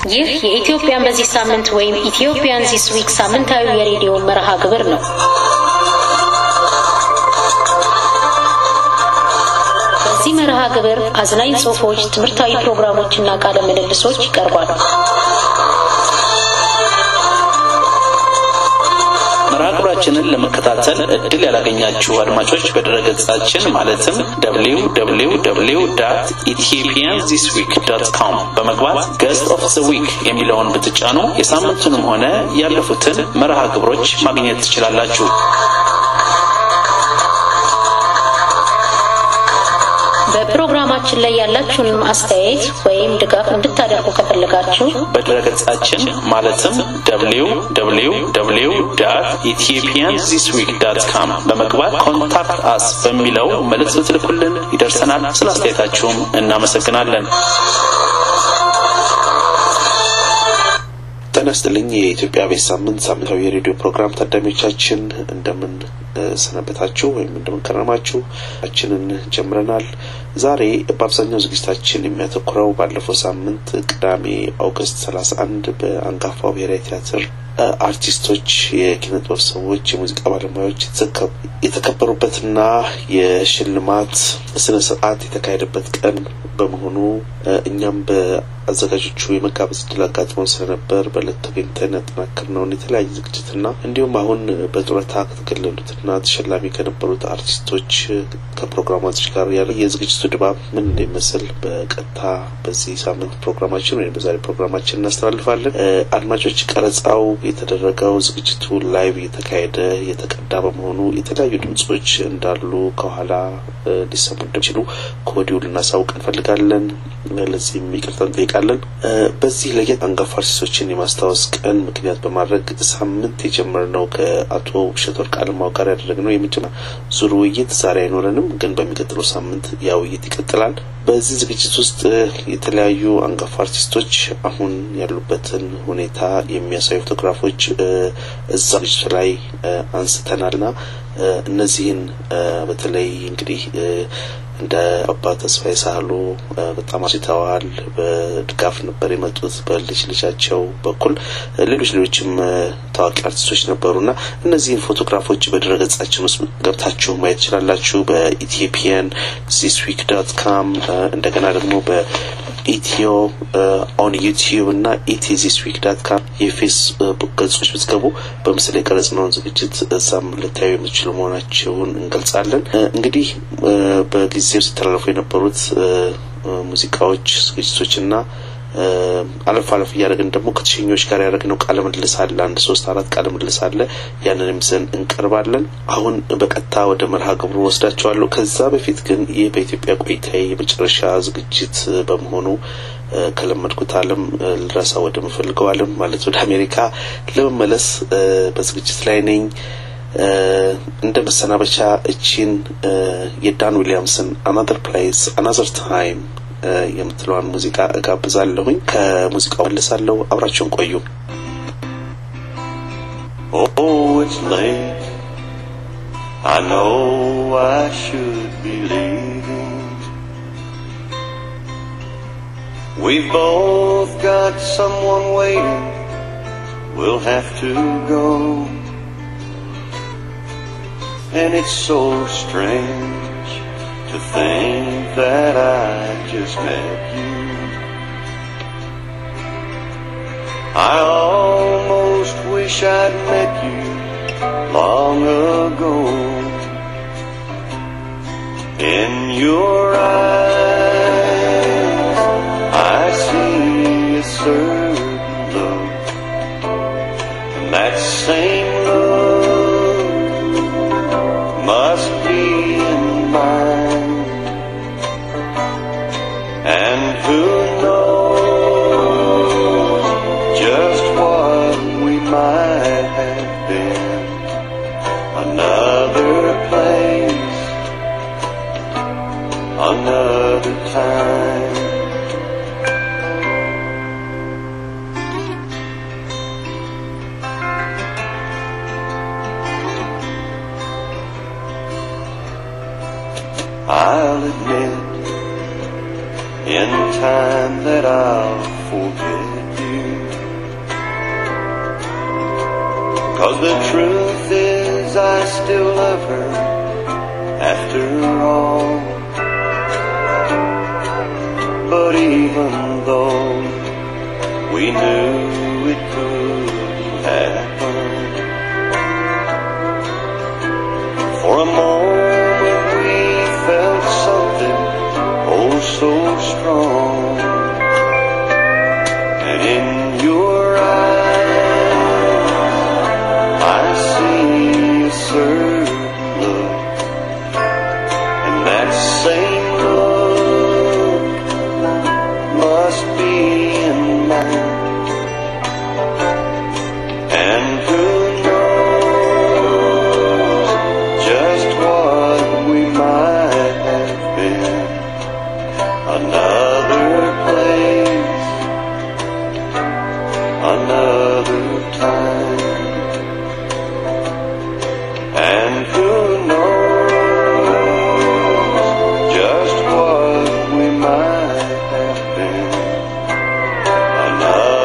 ይህ የኢትዮጵያን በዚህ ሳምንት ወይም ኢትዮጵያን ዚስ ዊክ ሳምንታዊ የሬዲዮ መርሃ ግብር ነው። በዚህ መርሃ ግብር አዝናኝ ጽሑፎች፣ ትምህርታዊ ፕሮግራሞችና ቃለ ምልልሶች ይቀርባሉ። መርሃ ግብራችንን ለመከታተል እድል ያላገኛችሁ አድማጮች በድረገጻችን ማለትም www ኢትዮጵያን ዚስ ዊክ ዶት ኮም በመግባት ገስት ኦፍ ዘ ዊክ የሚለውን ብትጫኑ የሳምንቱንም ሆነ ያለፉትን መርሃ ግብሮች ማግኘት ትችላላችሁ። በፕሮግራማችን ላይ ያላችሁን አስተያየት ወይም ድጋፍ እንድታደርጉ ከፈለጋችሁ በድረገጻችን ማለትም www ኢትዮጵያን ዚስ ዊክ ዳት ካም በመግባት ኮንታክት አስ በሚለው መልእክት ብትልኩልን ይደርሰናል። ስለ አስተያየታችሁም እናመሰግናለን። ጤና ይስጥልኝ። የኢትዮጵያ ቤት ሳምንት ሳምንታዊ የሬዲዮ ፕሮግራም ታዳሚዎቻችን እንደምን ሰነበታችሁ ወይም እንደምን ከረማችሁ? ችንን ጀምረናል። ዛሬ በአብዛኛው ዝግጅታችን የሚያተኩረው ባለፈው ሳምንት ቅዳሜ ኦገስት 31 በአንጋፋው ብሔራዊ ቲያትር አርቲስቶች፣ የኪነ ጥበብ ሰዎች፣ የሙዚቃ ባለሙያዎች የተከበሩበትና የሽልማት ስነ ስርዓት የተካሄደበት ቀን በመሆኑ እኛም በአዘጋጆቹ የመጋበዝ እድል አጋጥመው ስለነበር በዕለት ተገኝተን ያጠናከርነውን የተለያየ ዝግጅትና እንዲሁም አሁን በጡረታ ከተገለሉትና ተሸላሚ ከነበሩት አርቲስቶች ከፕሮግራማቶች ጋር ያለ የዝግጅቱ ድባብ ምን እንደሚመስል በቀጥታ በዚህ ሳምንት ፕሮግራማችን ወይም በዛሬ ፕሮግራማችን እናስተላልፋለን። አድማጮች ቀረጻው የተደረገው ዝግጅቱ ላይቭ የተካሄደ የተቀዳ በመሆኑ የተለያዩ ድምጾች እንዳሉ ከኋላ ሊሰሙ እንደሚችሉ ከወዲሁ ልናሳውቅ እንፈልጋለን። ለዚህም ይቅርታ እንጠይቃለን። በዚህ ለየት አንጋፋ አርቲስቶችን የማስታወስ ቀን ምክንያት በማድረግ ሳምንት የጀመርነው ከአቶ ውብሸት ወርቅ አለማው ጋር ያደረግነው የመጀመሪያ ዙር ውይይት ዛሬ አይኖረንም፣ ግን በሚቀጥለው ሳምንት ያ ውይይት ይቀጥላል። በዚህ ዝግጅት ውስጥ የተለያዩ አንጋፋ አርቲስቶች አሁን ያሉበትን ሁኔታ የሚያሳዩ ፎቶግራፎች እዛ ዝግጅቱ ላይ አንስተናልና እነዚህን በተለይ እንግዲህ እንደ አባ ተስፋዬ ሳህሉ በጣም አስይተዋል። በድጋፍ ነበር የመጡት በልጅ ልጃቸው በኩል ሌሎች ሌሎችም ታዋቂ አርቲስቶች ነበሩና እነዚህን ፎቶግራፎች በድረገጻችን ውስጥ ገብታችሁ ማየት ትችላላችሁ። በኢትዮጵያን ዚስ ዊክ ዶት ካም እንደገና ደግሞ በኢትዮ ኦን ዩቲዩብ እና ኢቲ ዚስ ዊክ ዳት ካም የፌስቡክ ገጾች ብትገቡ በምስል የቀረጽነውን ዝግጅት እዛም ልታዩ የምትችሉ መሆናቸውን እንገልጻለን። እንግዲህ በጊዜው ሲተላለፉ የነበሩት ሙዚቃዎች፣ ዝግጅቶችና አለፍ አለፍ እያደረግን ደግሞ ከተሸኞች ጋር ያደረግነው ቃለ ምልልስ አለ። አንድ ሶስት አራት ቃለ ምልልስ አለ። ያንንም ይዘን እንቀርባለን። አሁን በቀጥታ ወደ መርሃ ግብሩ ወስዳቸዋለሁ። ከዛ በፊት ግን ይህ በኢትዮጵያ ቆይታዬ የመጨረሻ ዝግጅት በመሆኑ ከለመድኩት ዓለም ልረሳ ወደ ምፈልገው ዓለም ማለት ወደ አሜሪካ ለመመለስ በዝግጅት ላይ ነኝ። እንደ መሰናበቻ እቺን የዳን ዊሊያምስን አናዘር ፕሌስ አናዘር ታይም የምትለዋን ሙዚቃ እጋብዛለሁኝ። ከሙዚቃው መለሳለሁ። አብራችሁን ቆዩ። Oh, it's late. I know I should be leaving. We've both got someone waiting. We'll have to go. And it's so strange to think that I just met you. I almost wish I'd met you long ago. In your eyes, I see a certain look, and that same look must be in mine. And who knows just what we might have been? Another place, another time. I'll admit in time that I'll forget you. Cause the truth is I still love her after all. But even though we knew it could happen, for a moment we felt something oh so strong. And in your eyes, I see a certain look, and that same look must be in mine. And who knows just what we might have been? Another place, another time. And who knows just what we might have been? Another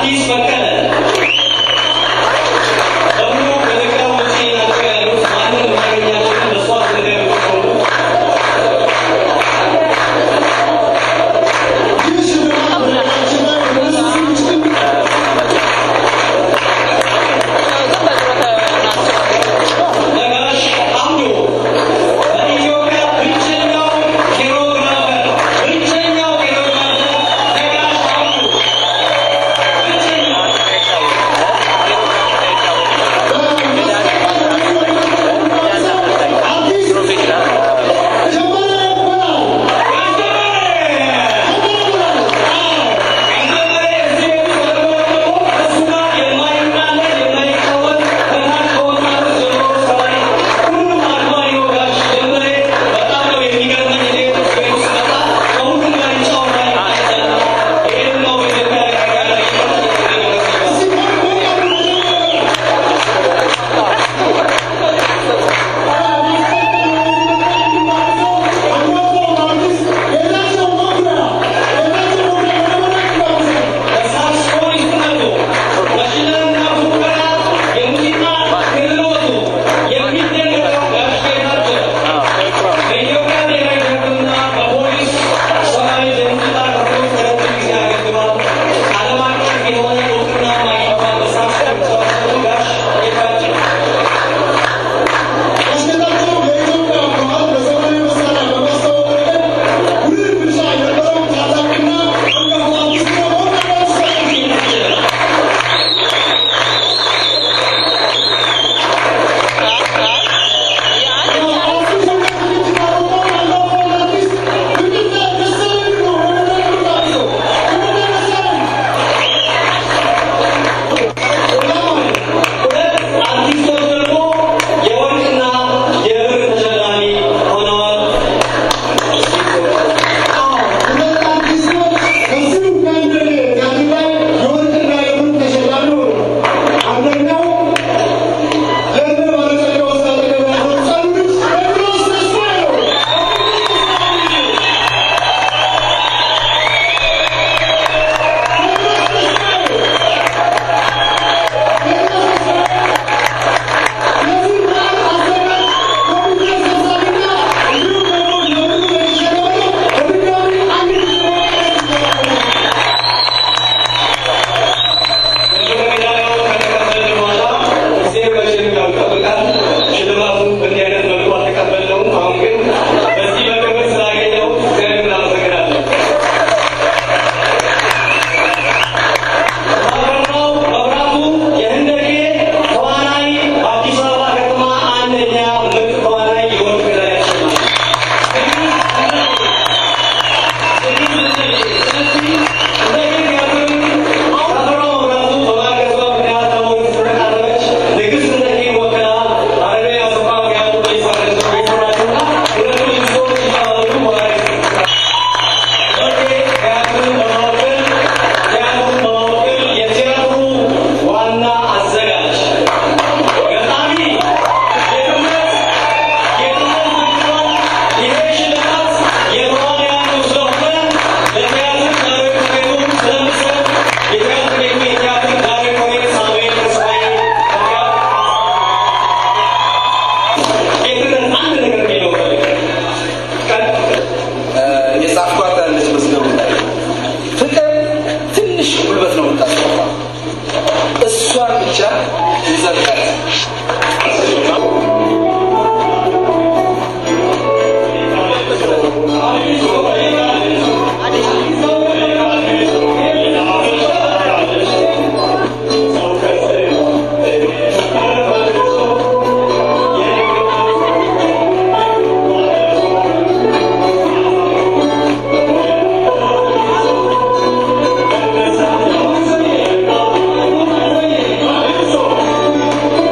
Thank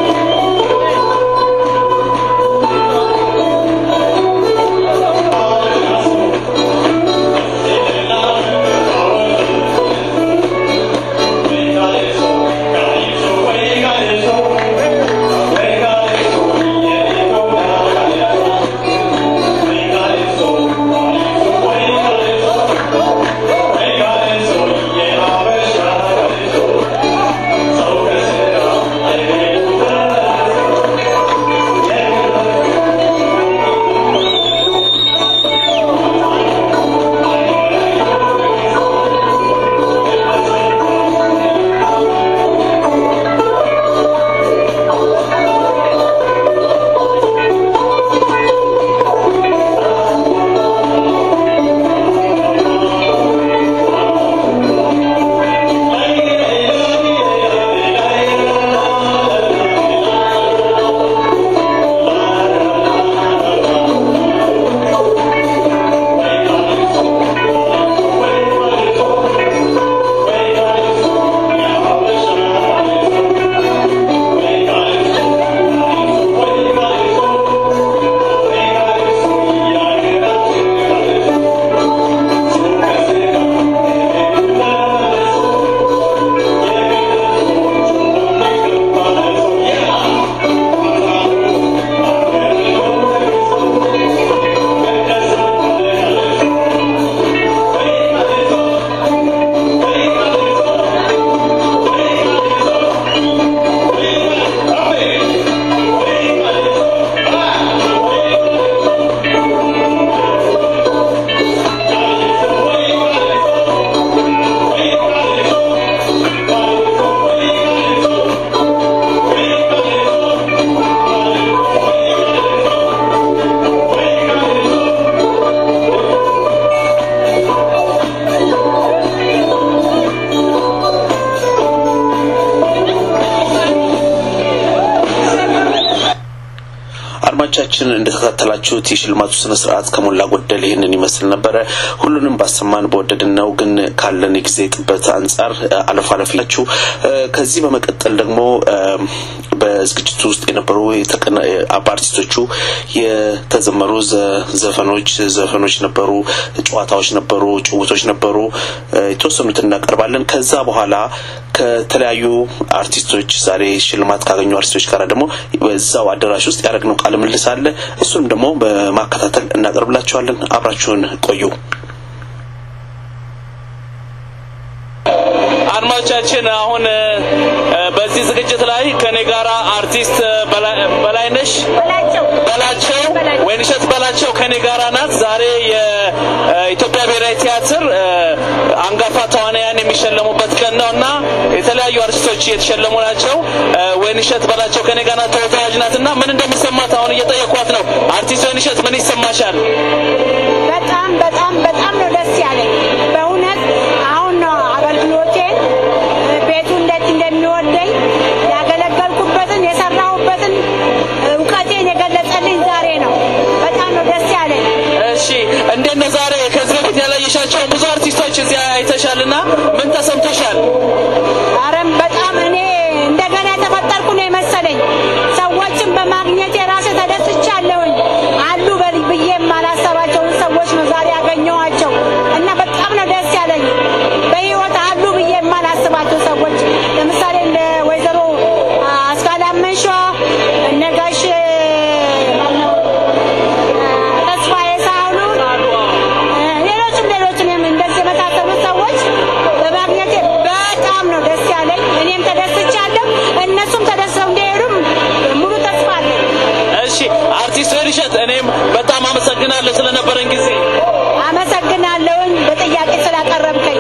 አድማጮቻችን እንደተከታተላችሁት የሽልማቱ ስነ ስርዓት ከሞላ ጎደል ይህንን ይመስል ነበረ። ሁሉንም ባሰማን በወደድን ነው፣ ግን ካለን የጊዜ ጥበት አንጻር አለፍ አለፍ ላችሁ ከዚህ በመቀጠል ደግሞ በዝግጅቱ ውስጥ የነበሩ በአርቲስቶቹ የተዘመሩ ዘፈኖች ዘፈኖች ነበሩ፣ ጨዋታዎች ነበሩ፣ ጭውቶች ነበሩ። የተወሰኑትን እናቀርባለን። ከዛ በኋላ ከተለያዩ አርቲስቶች ዛሬ ሽልማት ካገኙ አርቲስቶች ጋር ደግሞ በዛው አዳራሽ ውስጥ ያደረግነው ቃለ ምልልስ አለ። እሱንም ደግሞ በማከታተል እናቀርብላችኋለን። አብራችሁን ቆዩ። አድማጮቻችን አሁን በዚህ ዝግጅት ላይ ከኔ ጋራ አርቲስት በላይነሽ በላቸው ወይንሸት በላቸው ከኔ ጋራ ናት። ዛሬ የኢትዮጵያ ብሔራዊ ቲያትር አንጋፋ ተዋናያን የሚሸለሙበት ቀን ነው እና የተለያዩ አርቲስቶች እየተሸለሙ ናቸው። ወይንሸት በላቸው ከኔ ጋር ናት፣ ተወዛዋዥ ናት እና ምን እንደሚሰማት አሁን እየጠየኳት ነው። አርቲስት ወይንሸት ምን ይሰማሻል? በጣም በጣም በጣም ነው ደስ ያለኝ በእውነት አሁን ነው አገልግሎቴን ቤቱ እንዴት እንደሚወደኝ ያገለገልኩበትን የሰራሁበትን እውቀቴን የገለጸልኝ ዛሬ ነው። በጣም ነው ደስ ያለኝ። እሺ እንዴት ነው ዛሬ ከዚህ በፊት ያላየሻቸውን ብዙ አርቲስቶች እዚያ አይተሻልና ምን ተሰምቶሻል? አረም በጣም እኔ እንደገና የተፈጠርኩ ነው የመሰለኝ። ሰዎችን በማግኘቴ ራሴ ተደስቻለሁኝ። አሉ በል- ብዬ የማላሰባቸውን ሰዎች ነው ዛሬ ያገኘኋቸው እና በጣም ነው ደስ ያለኝ። በህይወት አሉ ብዬ የማላስባቸው ሰዎች ለምሳሌ እንደ ወይዘሮ አስካለ አመንሿ እነ ጋሽ ማነው ተስፋዬ ሳህሉ ሌሎችም ሌሎችም እንደዚህ የመሳሰሉት ሰዎች በማግኘቴ በጣም ነው ደስ ያለኝ። እኔም ተደስቻለሁ፣ እነሱም ተደስተው እንዲሄዱም ሙሉ ተስፋ አለኝ። እሺ አርቲስት ወይንሸት እኔም በጣም አመሰግናለሁ ስለነበረን ጊዜ። አመሰግናለሁኝ በጥያቄ ስላቀረብከኝ።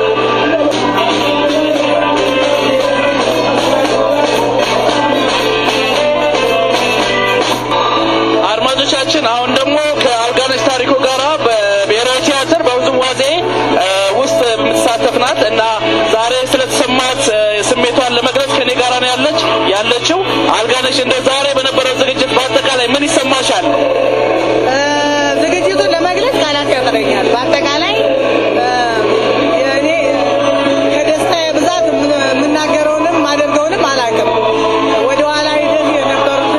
አድማጮቻችን አሁን ደግሞ ከአልጋነሽ ታሪኩ ጋራ በብሔራዊ ቲያትር በውዝዋዜ እ ውስጥ የምትሳተፍ ናት እና ዛሬ ስለተሰማት እ ስሜቷን ለመግለጽ ከኔ ጋራ ነው ያለች ያለችው። አልጋነሽ እንደ ዛሬ በነበረው ዝግጅት በአጠቃላይ ምን ይሰማሻል? ዝግጅቱን ለመግለጽ ቃላት ያጥረኛል። በአጠቃላይ እኔ ከደስታዬ ብዛት የምናገረውንም ማደርገውንም አላውቅም። ወደኋላ ሂደት የነበሩትን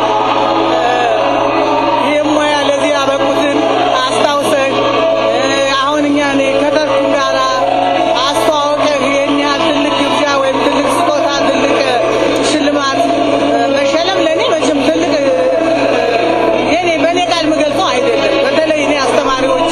ይህም ሙያ ለዚህ ያበቁትን አስታውሰህ አሁን እኛ እኔ ከተርኩ ጋራ አስተዋውቀህ ይህን ያህል ትልቅ ግብዣ ወይም ትልቅ ስጦታ ትልቅ ሽልማት መሸለም ለእኔ መቼም ትልቅ የኔ በእኔ ቃል የምገልጸው አይደለም። በተለይ እኔ አስተማሪዎች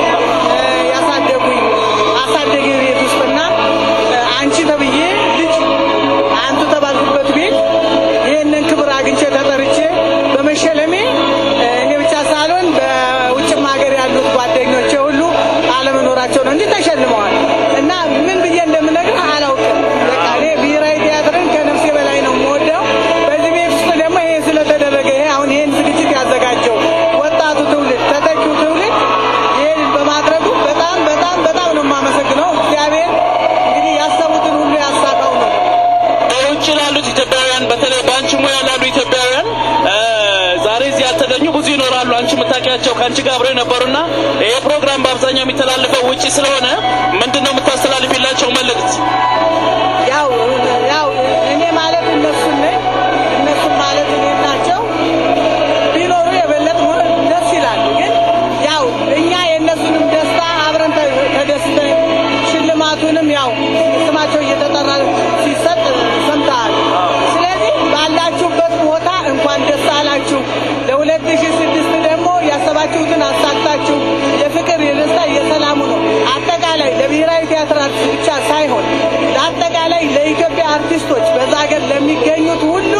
ያሳደጉኝ አሳደጊ ቤት ውስጥና አንቺ ተብዬ ልጅ አንቱ ተባልኩበት ቤት ይህንን ክብር አግኝቼ ተጠርቼ በመሸለሜ እኔ ብቻ ሳልሆን በውጭም ሀገር ያሉት ጓደኞቼ ሁሉ አለመኖራቸው ነው እንጂ ተሸልመዋል እና ምን ብዬ እንደምነግር አላውቅም። በቃ እኔ ብሔራዊ ቲያትርን ከነፍሴ በላይ ነው የምወደው። በዚህ ቤት ውስጥ ደግሞ ይሄ ስለተደረገ ይሄ አሁን ይህን ዝግጅት ያዘጋጀው ወጣቱ ትውልድ ተተኪው ትውልድ ይህን በማድረጉ በጣም በጣም በጣም ነው የማመሰግነው። እግዚአብሔር እንግዲህ ያሰቡትን ሁሉ ያሳካው ነው። በውጭ ላሉት ኢትዮጵያውያን በተለይ በአንቺ ሙያ ላሉ ኢትዮጵያውያን እ ዛሬ እዚህ ያልተገኙ ብዙ ይኖራሉ። አንቺ የምታውቂያቸው ከአንቺ ጋር አብረው የነበሩና ይሄ ፕሮግራም በአብዛኛው የሚተላለፈው ውጭ ስለሆነ ምንድን ነው የምታስተላልፊላቸው መልእክት? ያው ያው እኔ ማለት እነሱን ነኝ፣ እነሱም ማለት እኔ ናቸው። ቢኖሩ የበለጠ ሆነ ደስ ይላል። ግን ያው እኛ የእነሱንም ደስታ አብረን ተ- ተደስተን ሽልማቱንም ያው ስማቸው እየተጠራ ሲሰጥ ሰምተሃል። ስለዚህ ባላችሁበት ቦታ እንኳን ደስ አላችሁ። ለሁለት ሺህ ስድስት ደግሞ ያሰባችሁትን አሳክታችሁ የፍቅር የደስታ የሰላሙ ነው አጠቃላይ ለብሔራዊ ቲያትር አርቲስት ብቻ ሳይሆን ለአጠቃላይ ለኢትዮጵያ አርቲስቶች በዛ ሀገር ለሚገኙት ሁሉ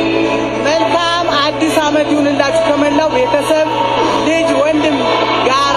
መልካም አዲስ ዓመት ይሁንላችሁ ከመላው ቤተሰብ ልጅ ወንድም ጋራ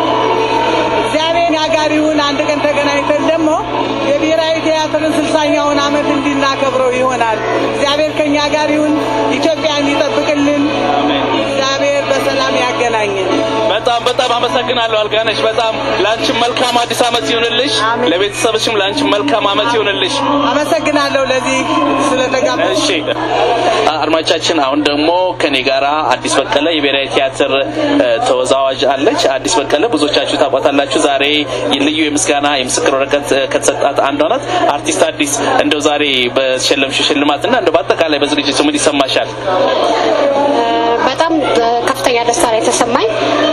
እግዚአብሔር ያጋሪውን አንድ ቀን ተገናኝተን ደግሞ የብሔራዊ ቲያትርን ስልሳኛውን ዓመት እንድናከብረው ይሆናል። እግዚአብሔር ከእኛ ጋር ይሁን። ኢትዮጵያን ይጠብቅልን። እግዚአብሔር በሰላም ያገናኝን። በጣም በጣም አመሰግናለሁ አልጋነሽ። በጣም ለአንቺም መልካም አዲስ ዓመት ይሁንልሽ፣ አሜን። ለቤተሰብሽም ለአንቺም መልካም ዓመት ይሁንልሽ። አመሰግናለሁ ለዚህ ስለተጋበ እሺ አድማጮቻችን፣ አሁን ደግሞ ከኔ ጋራ አዲስ በቀለ የብሔራዊ ቲያትር እ፣ ተወዛዋዥ አለች። አዲስ በቀለ ብዙዎቻችሁ ታውቋታላችሁ። ዛሬ ልዩ የምስጋና የምስክር ወረቀት እ፣ ከተሰጣት አንዷ ናት። አርቲስት አዲስ እንደው ዛሬ በተሸለምሽው ሽልማትና እንደው በአጠቃላይ በዝግጅቱ ምን ይሰማሻል? በጣም ከፍተኛ ደስታ ነው የተሰማኝ።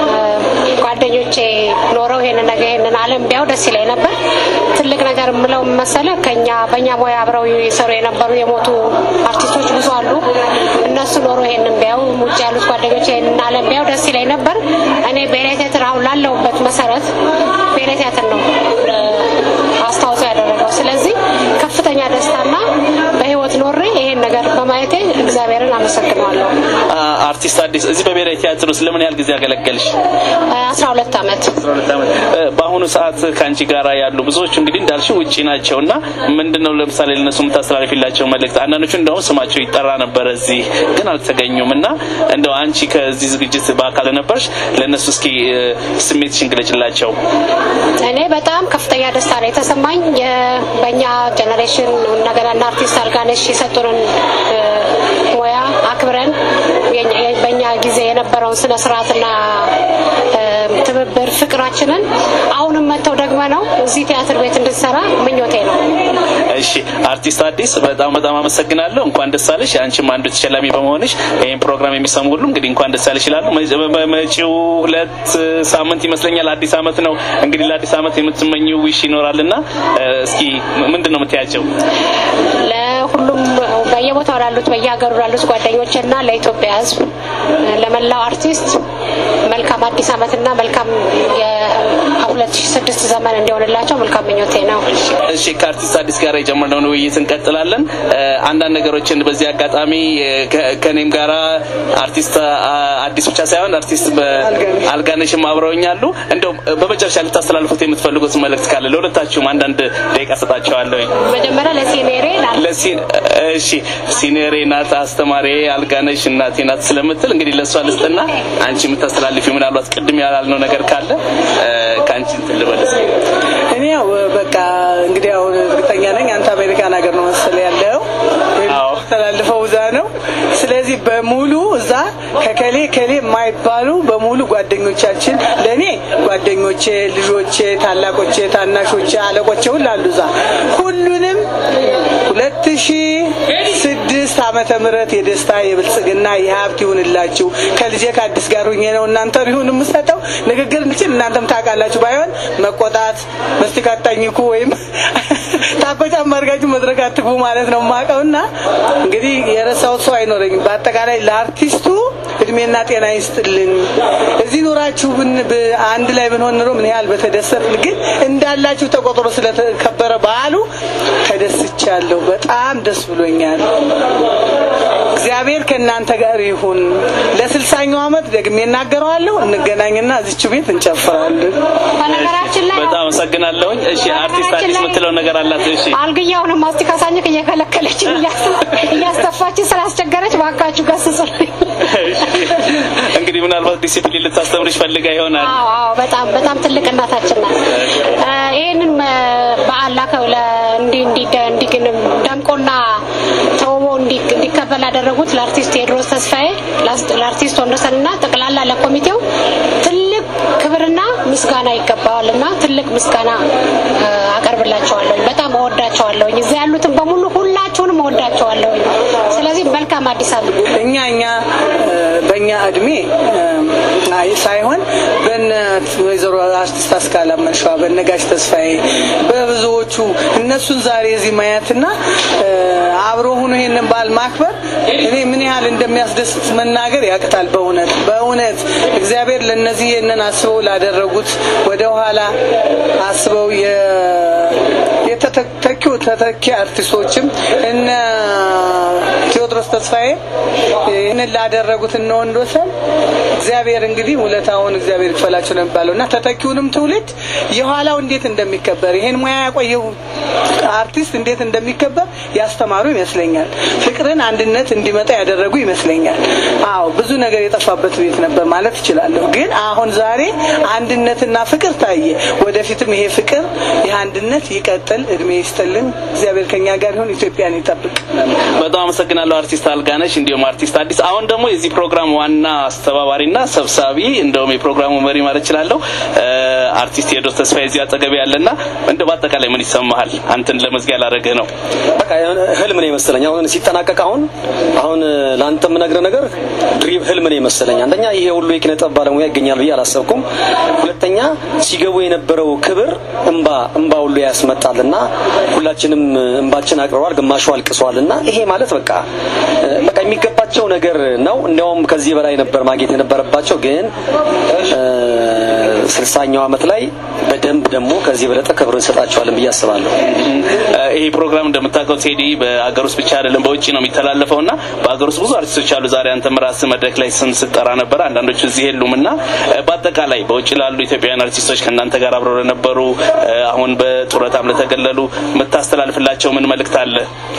ጓደኞቼ ኖረው ይሄንን ነገር ይሄንን ዓለም ቢያው ደስ ይለኝ ነበር። ትልቅ ነገር የምለው መሰለ ከኛ በእኛ ሙያ አብረው የሰሩ የነበሩ የሞቱ አርቲስቶች ብዙ አሉ። እነሱ ኖሮ ይሄንን ቢያው ውጭ ያሉት ጓደኞቼ ይሄንን ዓለም ቢያው ደስ ይለኝ ነበር። እኔ ብሔራዊ ቲያትር አሁን ላለሁበት መሰረት ብሔራዊ ቲያትር ነው እ፣ አስተዋጽኦ ያደረገው። ስለዚህ ከፍተኛ ደስታና በህይወት ኖሬ ይሄን ነገር በማየቴ እግዚአብሔርን አመሰግነዋለሁ። አ- አርቲስት አዲስ እዚህ በብሔራዊ ቲያትር ውስጥ ለምን ያህል ጊዜ አገለገልሽ? አስራ ሁለት ዓመት እ፣ በአሁኑ ሰዓት ከአንቺ ጋር ያሉ ብዙዎቹ እንግዲህ እንዳልሽው ውጪ ናቸው እና ምንድነው ለምሳሌ ለነሱ የምታስተላልፊላቸው መልእክት? አንዳንዶቹ እንደውም ስማቸው ይጠራ ነበረ እዚህ ግን አልተገኙም እና እንደው አንቺ ከዚህ ዝግጅት በአካል ነበርሽ፣ ለእነሱ እስኪ እ፣ ስሜትሽን ግለጭላቸው። እኔ በጣም ከፍተኛ ደስታ ነው የተሰማኝ። የ- በእኛ ጀኔሬሽን እንደገና እና አርቲስት አልጋነሽ የሰጡንን እ፣ ሙያ አክብረን የኛ- የ- በእኛ ጊዜ የነበረውን ስነ ስርዓትና እ፣ ትብብር ፍቅራችንን አሁንም መጥተው ደግመ ነው እዚህ ቲያትር ቤት እንድንሰራ ምኞቴ ነው። እሺ አርቲስት አዲስ በጣም በጣም አመሰግናለሁ። እንኳን ደስ አለሽ። አንቺም አንዱ ተሸላሚ በመሆንሽ ይህን ፕሮግራም የሚሰሙ ሁሉ እንግዲህ እንኳን ደስ አለሽ ይላሉ። መ- መ- መጪው ሁለት ሳምንት ይመስለኛል አዲስ አመት ነው። እንግዲህ ለአዲስ አመት የምትመኘው ዊሽ ይኖራልና እ፣ እስኪ ምንድን ነው የምትያቸው? ለሁሉም በየቦታው ላሉት በየሀገሩ ላሉት ጓደኞች እና ለኢትዮጵያ ሕዝብ ለመላው አርቲስት መልካም አዲስ ዓመትና መልካም የ2006 ዘመን እንዲሆንላቸው መልካም ምኞቴ ነው። እሺ ከአርቲስት አዲስ ጋር የጀመርነውን ውይይት እንቀጥላለን። እ፣ አንዳንድ ነገሮችን በዚህ አጋጣሚ እ፣ ከ- ከእኔም ጋራ አርቲስት አ- አዲስ ብቻ ሳይሆን አርቲስት በ- አልጋነሽም አብረውኛሉ። እንደው በመጨረሻ ልታስተላልፉት የምትፈልጉት መልእክት ካለ ለሁለታችሁም አንዳንድ ደቂቃ ሰጣቸዋለሁ። መጀመሪያ ለሲኔሬ ለሲ እሺ ሲኔሬ ናት አስተማሪ አልጋነሽ እናቴ ናት ስለምትል እንግዲህ ለእሷ ልስጥና አንቺ የምታስተላልፊ ምናልባት ቅድም ያላልነው ነገር ካለ እ፣ ከአንቺ እንትን ልበል እስኪ። እኔ ያው በቃ እንግዲህ አሁን እርግጠኛ ነኝ አንተ አሜሪካን ሀገር ነው መሰለ ያለው አዎ። ተላልፈው እዛ ነው። ስለዚህ በሙሉ እዛ ከከሌ ከሌ የማይባሉ በሙሉ ጓደኞቻችን ለእኔ ጓደኞቼ፣ ልጆቼ፣ ታላቆቼ፣ ታናሾቼ፣ አለቆቼ ሁሉ አሉ እዛ ሁሉንም ሁለት ሺ ስድስት ዓመተ ምህረት የደስታ የብልጽግና የሀብት ይሁንላችሁ። ከልጄ ከአዲስ ጋር ሁኜ ነው እናንተ ቢሆን የምሰጠው ንግግር እንችል እናንተም ታውቃላችሁ። ባይሆን መቆጣት መስቲክ አታኝኩ ወይም ታኮ ጫማ አድርጋችሁ መድረክ አትግቡ ማለት ነው የማውቀውና እንግዲህ የረሳሁት ሰው አይኖረኝም። በአጠቃላይ ለአርቲስቱ እድሜና ጤና ይስጥልን። እዚህ ኖራችሁ ብን- ብ- አንድ ላይ ብንሆን ኑሮ ምን ያህል በተደሰትን። ግን እንዳላችሁ ተቆጥሮ ስለተከበረ በዓሉ ተደስቻለሁ። በጣም ደስ ብሎኛል። እግዚአብሔር ከእናንተ ጋር ይሁን። ለስልሳኛው ዓመት ደግሜ እናገረዋለሁ። እንገናኝና እዚች ቤት እንጨፍራለን። በነገራችን ላይ በጣም አመሰግናለሁኝ። እሺ አርቲስት አዲስ የምትለው ነገር አላት። እሺ አልግያውንም ማስቲካ ሳኝክ እየከለከለችን እያስተፋችን ስላስቸገረች ባካችሁ ገስጹልኝ። እንግዲህ ምናልባት ዲሲፕሊን ልታስተምርሽ ፈልጋ ይሆናል። አዎ አዎ፣ በጣም በጣም ትልቅ እናታችን ናት። እ፣ ይህንን መ- በዓል ላከው ለ- እንዲ እንዲ እንዲ ደምቆና ተውቦ እንዲ- እንዲከበር ላደረጉት ለአርቲስት ቴዎድሮስ ተስፋዬ፣ ላስ- ለአርቲስት ወንደሰንና ጠቅላላ ለኮሚቴው ትልቅ ክብርና ምስጋና ይገባዋል እና ትልቅ ምስጋና እ፣ አቀርብላቸዋለሁ። በጣም እወዳቸዋለሁኝ። እዚያ ያሉትን በሙሉ ሁላችሁንም እወዳቸዋለሁኝ። ስለዚህ መልካም አዲስ ዓመት። እኛ እኛ እ፣ በእኛ እድሜ እ፣ አይ ሳይሆን በነ ወይዘሮ አርቲስት አስካለ መንሸዋ በነ ጋሽ ተስፋዬ በብዙዎቹ እነሱን ዛሬ እዚህ ማየትና እ፣ አብሮ ሆኖ ይሄንን በዓል ማክበር እኔ ምን ያህል እንደሚያስደስት መናገር ያቅታል። በእውነት በእውነት እግዚአብሔር ለነዚህ ይህንን አስበው ላደረጉት ወደ ኋላ አስበው የ የተተኪው ተተኪ አርቲስቶችም እነ ቴዎድሮስ ተስፋዬ ይህንን ላደረጉት እነ ወንዶሰን እግዚአብሔር እንግዲህ ውለታውን እግዚአብሔር ይክፈላቸው ነው የሚባለው እና ተተኪውንም ትውልድ የኋላው እንዴት እንደሚከበር ይሄን ሙያ ያቆየው አርቲስት እንዴት እንደሚከበር ያስተማሩ ይመስለኛል። ፍቅርን፣ አንድነት እንዲመጣ ያደረጉ ይመስለኛል። አዎ ብዙ ነገር የጠፋበት ቤት ነበር ማለት እችላለሁ። ግን አሁን ዛሬ አንድነትና ፍቅር ታየ። ወደፊትም ይሄ ፍቅር ይህ አንድነት ይቀጥል። እድሜ ይስጥልን። እግዚአብሔር ከኛ ጋር ይሁን። ኢትዮጵያን ይጠብቅ። በጣም አመሰግናለሁ አርቲስት አልጋነሽ እንዲሁም አርቲስት አዲስ። አሁን ደግሞ የዚህ ፕሮግራም ዋና አስተባባሪና ሰብሳቢ እንደውም የፕሮግራሙ መሪ ማለት እችላለሁ አርቲስት ቴዎድሮስ ተስፋዬ እዚህ አጠገቤ ያለና እንደ በአጠቃላይ ምን ይሰማሃል? አንተን ለመዝጊያ ላደረግህ ነው። በቃ የሆነ ህልም ነው የመሰለኝ። አሁን ሲጠናቀቅ አሁን አሁን ለአንተ የምነግርህ ነገር ድሪም ህልም ነው የመሰለኝ። አንደኛ ይሄ ሁሉ የኪነ ጥበብ ባለሙያ ይገኛል ብዬ አላሰብኩም። ሁለተኛ ሲገቡ የነበረው ክብር እንባ እንባ ሁሉ ያስመጣልና ሁላችንም እንባችን አቅርበዋል፣ ግማሹ አልቅሷል እና ይሄ ማለት በቃ በቃ የሚገባቸው ነገር ነው። እንዲያውም ከዚህ በላይ ነበር ማግኘት የነበረባቸው ግን ስልሳኛው ዓመት ላይ በደንብ ደግሞ ከዚህ የበለጠ ክብር እንሰጣቸዋለን ብዬ አስባለሁ። ይሄ ፕሮግራም እንደምታውቀው ቴዲ በአገር ውስጥ ብቻ አይደለም በውጭ ነው የሚተላለፈው እና በአገር ውስጥ ብዙ አርቲስቶች አሉ። ዛሬ አንተም ራስህ መድረክ ላይ ስም ስጠራ ነበር። አንዳንዶቹ እዚህ የሉም እና በአጠቃላይ በውጭ ላሉ ኢትዮጵያውያን አርቲስቶች ከእናንተ ጋር አብረው ለነበሩ አሁን በጡረታም ለተገለሉ የምታስተላልፍላቸው ምን መልእክት አለ?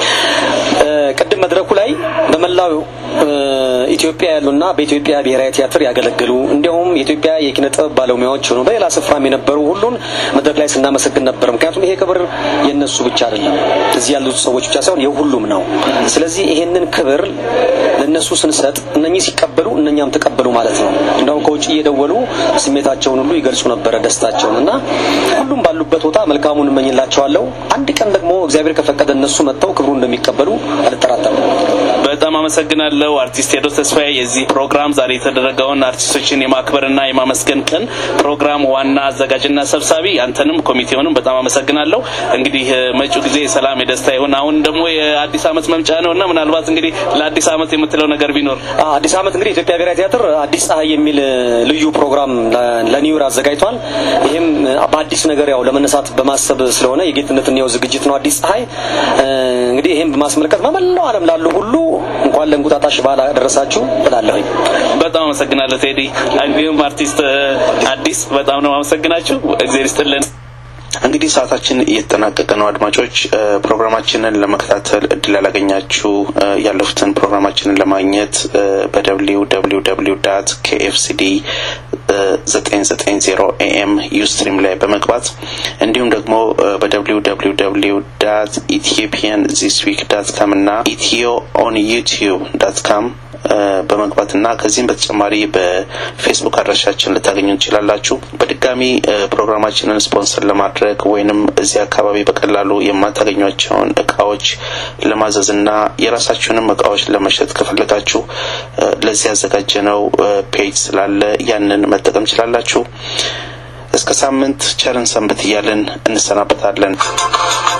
ቅድም መድረኩ ላይ በመላው ኢትዮጵያ ያሉና በኢትዮጵያ ብሔራዊ ቲያትር ያገለግሉ እንዲሁም የኢትዮጵያ የኪነ ጥበብ ባለሙያዎች ሆኑ በሌላ ስፍራም የነበሩ ሁሉን መድረክ ላይ ስናመሰግን ነበር። ምክንያቱም ይሄ ክብር የነሱ ብቻ አይደለም፣ እዚህ ያሉት ሰዎች ብቻ ሳይሆን የሁሉም ነው። ስለዚህ ይሄንን ክብር ለነሱ ስንሰጥ እነኚህ ሲቀበሉ እነኛም ተቀበሉ ማለት ነው። እንደውም ከውጭ እየደወሉ ስሜታቸውን ሁሉ ይገልጹ ነበረ ደስታቸውን እና ሁሉም ባሉበት ቦታ መልካሙን እመኝላቸዋለሁ። አንድ ቀን ደግሞ እግዚአብሔር ከፈቀደ እነሱ መጥተው ክብሩ እንደሚቀበሉ አልጠራጠርም። በጣም አመሰግናለሁ አርቲስት ቴዎድሮስ ተስፋዬ የዚህ ፕሮግራም ዛሬ የተደረገውን አርቲስቶችን የማክበርና የማመስገን ቀን ፕሮግራም ዋና አዘጋጅና ሰብሳቢ አንተንም ኮሚቴውንም በጣም አመሰግናለሁ። እንግዲህ መጪው ጊዜ የሰላም የደስታ ይሁን። አሁን ደግሞ የአዲስ ዓመት መምጫ ነው እና ምናልባት እንግዲህ ለአዲስ ዓመት የምትለው ነገር ቢኖር አዲስ ዓመት እንግዲህ ኢትዮጵያ ብሔራዊ ቲያትር አዲስ ፀሐይ የሚል ልዩ ፕሮግራም ለኒውር አዘጋጅቷል። ይህም በአዲስ ነገር ያው ለመነሳት በማሰብ ስለሆነ የጌትነት እንየው ዝግጅት ነው አዲስ ፀሐይ። እንግዲህ ይህም በማስመልከት በመላው ዓለም ላሉ ሁሉ እንኳን ለእንቁጣጣሽ በዓል አደረሳችሁ እላለሁኝ። በጣም አመሰግናለሁ ቴዲ። እንዲሁም አርቲስት አዲስ በጣም ነው አመሰግናችሁ። እግዚአብሔር ይስጥልን። እንግዲህ ሰዓታችን እየተጠናቀቀ ነው። አድማጮች ፕሮግራማችንን ለመከታተል እድል ያላገኛችሁ ያለፉትን ፕሮግራማችንን ለማግኘት በደብሊው ደብሊው ደብሊው ዳት ኬኤፍሲዲ ዘጠኝ ዘጠኝ ዜሮ ኤኤም ዩስትሪም ላይ በመግባት እንዲሁም ደግሞ በደብሊው ደብሊው ደብሊው ዳት ኢትዮጵያን ዚስ ዊክ ዳት ካም እና ኢትዮ ኦን ዩቲዩብ ዳት ካም በመግባትና ከዚህም በተጨማሪ በፌስቡክ አድራሻችን ልታገኙ ትችላላችሁ። በድጋሚ ፕሮግራማችንን ስፖንሰር ለማድረግ ወይንም እዚህ አካባቢ በቀላሉ የማታገኟቸውን እቃዎች ለማዘዝና የራሳችሁንም እቃዎች ለመሸጥ ከፈለጋችሁ ለዚህ ያዘጋጀነው ፔጅ ስላለ ያንን መጠቀም ችላላችሁ። እስከ ሳምንት ቸርን ሰንብት እያልን እንሰናበታለን።